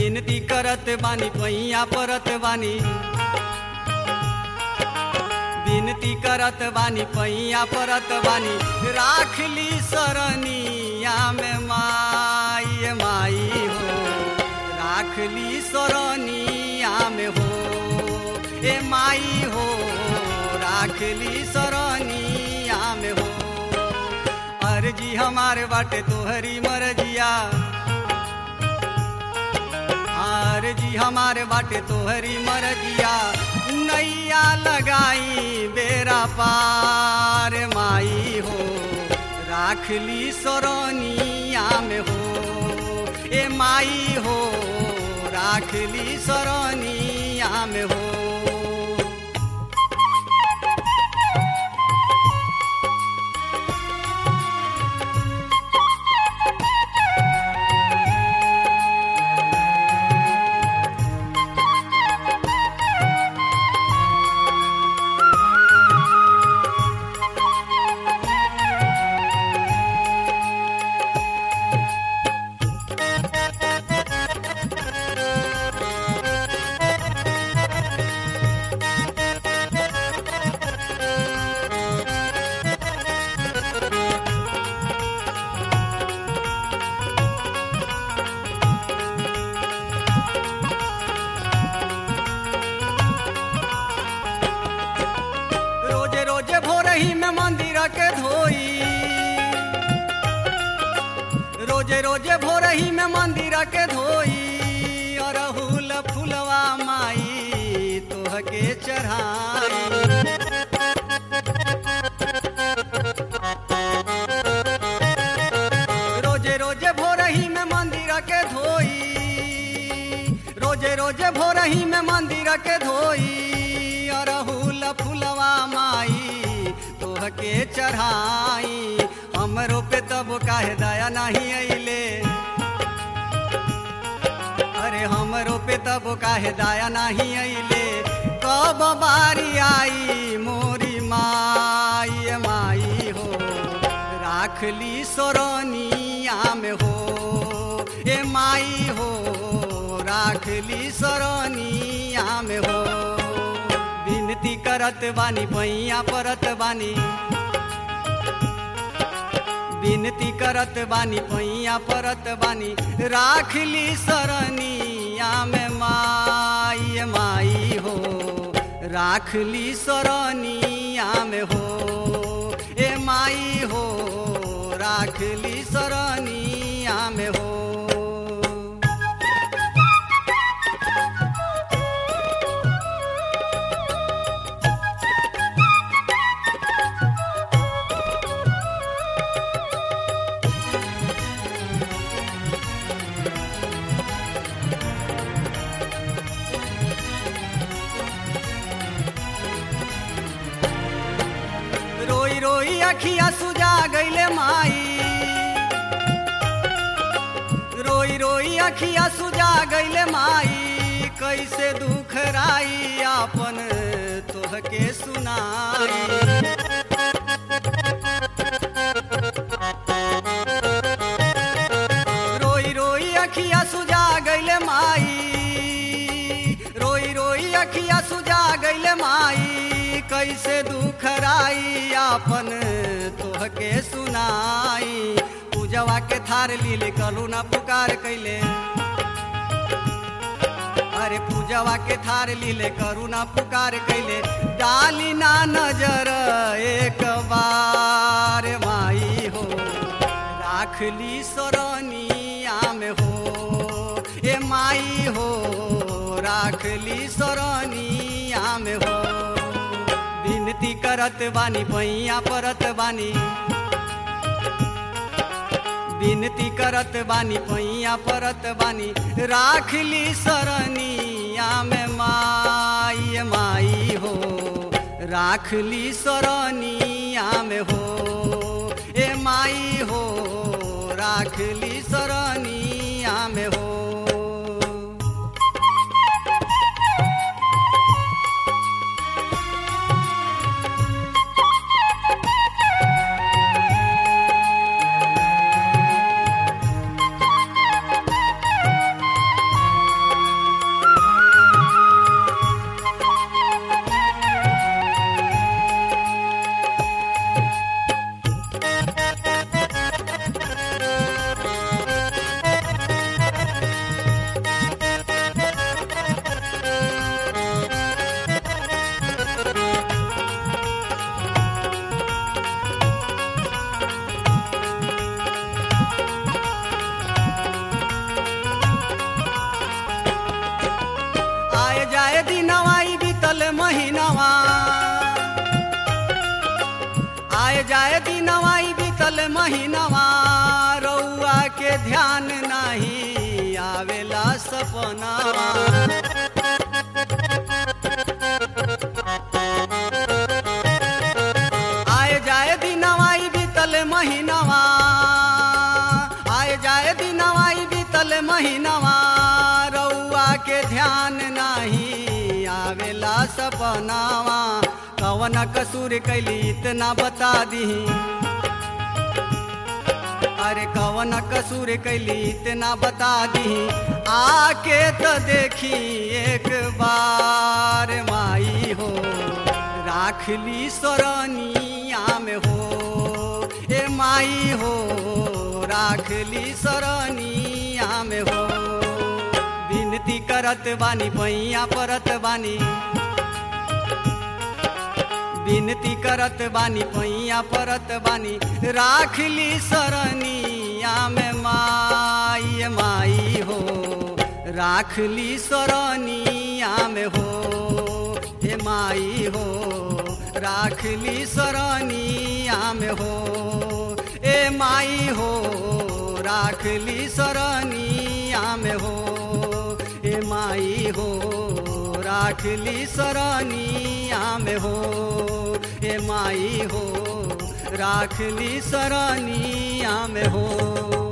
विनती करत बानी पैया परत बानी विनती करत बानी पैया परत बानी राख ली सरनिया में माई माई हो राख ली सरनिया में हो ए माई हो राख ली सरनिया में हो अर्जी हमारे बाटे तोहरी मरजिया अर्जी हमारे बाटे तोहरी मरजिया नैया लगाई बेरा पार माई हो राख ली सरनिया में हो ए माई हो राख ली सरनिया में हो रोजे रोजे भोरही में मंदिर के धोई रोजे रोजे भोरही में मंदिर के धोई अरहुल फुलवा माई तोह के चढ़ाई रोजे रोजे भोरही में मंदिर के धोई रोजे रोजे भोरही में मंदिर के धोई अरहुल फुलवा माई तोह के चढ़ाई हमरो पे तब काहे दया नहीं अइले अरे हमरो पे तब काहे दया नहीं अइले कब बारी आई मोरी माई माई हो राख ली सोरनिया में हो ए माई हो राख ली सोरनिया में हो विनती करत बानी पैया परत बानी विनती करत बानी पैया परत बानी राख ली सरनिया में माई माई हो राख ली सरनिया में हो ए माई हो राख ली सरनिया में हो रोई रोई अखिया सुजा गईले माई रोई रोई अखिया सुजा गईले माई कैसे दुख राई आपन तोह के सुनाई रोई रोई अखिया सुजा गईले माई रोई रोई अखिया सुजा गईले माई कैसे दुख राई आपन तोह के सुनाई पूजवा के थार लीले कलू ना पुकार कैले अरे पूजवा के थार लीले करू ना पुकार कैले डाली ना नजर एक बार माई हो राख ली सरनिया में हो ए माई हो राख ली सरनिया में हो विनती करत बानी पैया परत बानी विनती करत बानी पैया परत बानी राख ली सरनिया में माई माई हो राख ली सरनिया में हो ए माई हो राख ली सरनिया में हो बीतल महीनवा रउआ के ध्यान नाही आवेला सपनावा आए जाए दिनवाई बीतल महीनवा आए जाए दिनवाई बीतल महीनवा रउआ के ध्यान नाही आवेला सपनावा कवन कसूर कैली इतना बता दीही अरे कवन कसूर कैली इतना बता दी आके तो देखी एक बार माई हो राख ली सरनिया में हो ए माई हो राख ली सरनिया में हो विनती करत बानी पैया परत बानी विनती करत बानी पैया परत बानी राख ली सरनिया में माई माई हो राख ली सरनिया में हो हे माई हो राख ली सरनिया में हो ए माई हो राख ली सरनिया में हो ए माई हो राख ली सरनिया में हो ए माई हो राख ली सरनिया में हो